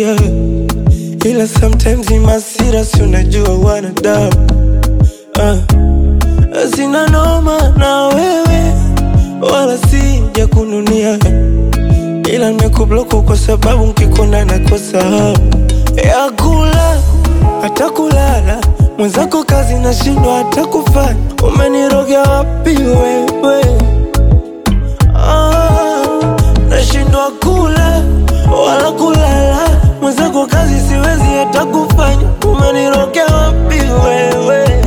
kuchukia, ila sometimes ni masira, si unajua wanadamu ah. Sina noma na wewe wala sija kununia, ila nimekubloku kwa sababu nkikona nakosa hamu ya kula hata kulala. Mwenzako kazi nashindwa hata kufanya, umenirogea wapi wewe? Ah, nashindwa kula wala kulala, mwenzako kazi siwezi hata kufanya, umenirogea wapi wewe? Wewe,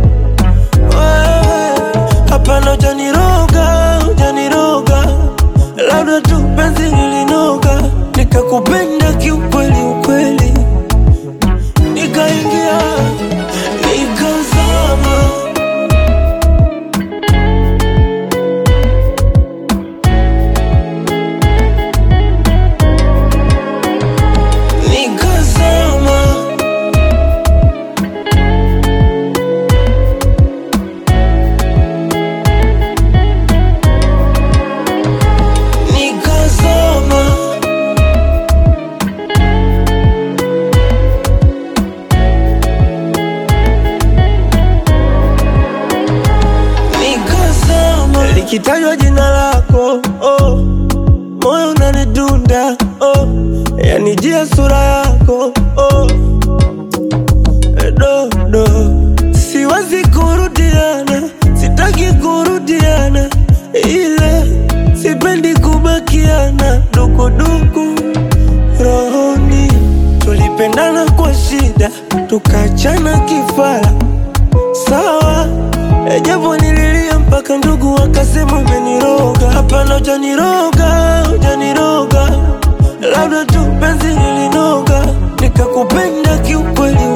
Hapana, hujaniroga, hujaniroga, labda tu penzi lilinoga, nikakupenda kiukweli ukweli, nikaingia nikazama. Nikazama. Nikazama. Nikazama. Likitajwa jina lako oh, moyo unanidunda oh, yanijia sura yako oh, dodo, siwezi kurudiana, sitaki kurudiana, ila sipendi kubakiana dukuduku rohoni. Tulipendana kwa shida, tukachana kifara sawa E, japo nililia mpaka ndugu wakasema umeniroga. Hapana, hujaniroga, hujaniroga, labda tu penzi lilinoga, nikakupenda kiukweli